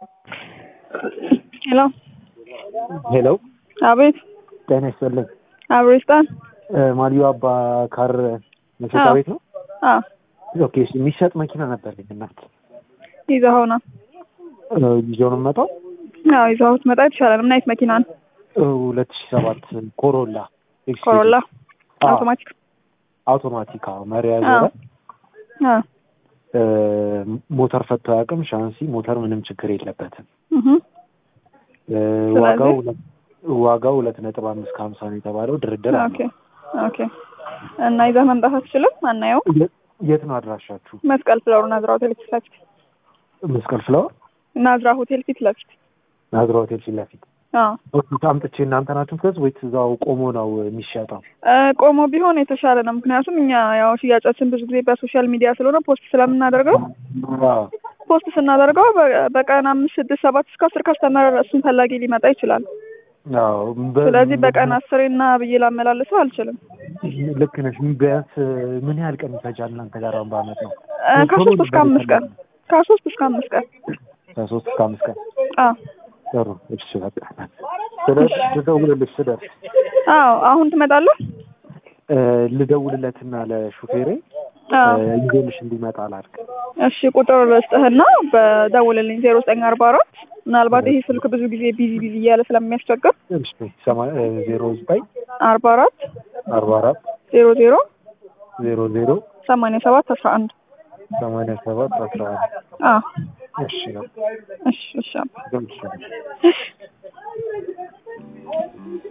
ሄሎ ሄሎ አቤት ጤና ይስጥልኝ። አብሮ ይስጣል። ማሊዮ አባ ካር መሸጫ አዎ። ቤት ነው? አዎ ኦኬ እሺ፣ የሚሸጥ መኪና ነበርልኝ እናት ይዘኸው ና። ይዤው ነው የምመጣው። አዎ ይዘኸው ትመጣ ይቻላል። ምን አይነት መኪና ነው? ሁለት ሺ ሰባት ኮሮላ ኤክስፒዲ። ኮሮላ አዎ፣ አውቶማቲክ? አውቶማቲክ አዎ፣ መሪ አዎ ያዞረ አዎ እ፣ ሞተር ፈቶ አያውቅም። ሻንሲ ሞተር ምንም ችግር የለበትም። እህ እ፣ ስለዚህ? ዋጋው ሁለት- ዋጋው ሁለት ነጥብ አምስት ከሀምሳ ነው የተባለው። ድርድር ኦኬ አለ። ኦኬ። እና ይዘህ መምጣት አትችልም? አናየው። የት- የት ነው አድራሻችሁ? መስቀል ፍለሩ ናዝራ ሆቴል ፊት ለፊት። መስቀል ፍላወር ናዝራ ሆቴል ፊት ለፊት። ናዝራ ሆቴል ፊት ለፊት። አዎ ኦኬ፣ አምጥቼ እናንተ ናችሁ ምትገዙ ወይስ እዛው ቆሞ ነው የሚሸጠው? እ፣ ቆሞ ቢሆን የተሻለ ነው። ምክንያቱም እኛ ያው ሽያጫችን ብዙ ጊዜ በሶሻል ሚዲያ ስለሆነ ፖስት ስለምናደርገው አዎ ፖስት ስናደርገው በ- በቀን አምስት ስድስት ሰባት እስከ አስር ከስተመር እሱን ፈላጊ ሊመጣ ይችላል። አዎ በ- ስለዚህ በቀን አስሬ እና ብዬ ላመላልሰው አልችልም። ልክ ነሽ። ቢያንስ ምን ያህል ቀን ይፈጃል እናንተ ጋር አሁን በአመት ነው? እ፣ ከሶስት እስከ አምስት ቀን ከሶስት እስከ አምስት ቀን ከሶስት እስከ አምስት ቀን አዎ ጥሩ። እሺ በቃ ስደርስ ልደውልልሽ ስደርስ አዎ አሁን ትመጣለህ? እ፣ ልደውልለትና ለሹፌሬ አዎ እ፣ ይዞልሽ እንዲመጣ ላድርግ። እሺ ቁጥር ልስጥህና በደውልልኝ ዜሮ ዘጠኝ አርባ አራት ምናልባት ይሄ ስልክ ብዙ ጊዜ ቢዚ ቢዚ እያለ ስለሚያስቸግር እሺ ሰማ- እ፣ ዜሮ ዘጠኝ አርባ አራት አርባ አራት ዜሮ ዜሮ ዜሮ ዜሮ ሰማንያ ሰባት አስራ አንድ ሰማንያ ሰባት አስራ አንድ አዎ እሺ ነው እሺ እሺ አባ። ግን እሺ እሺ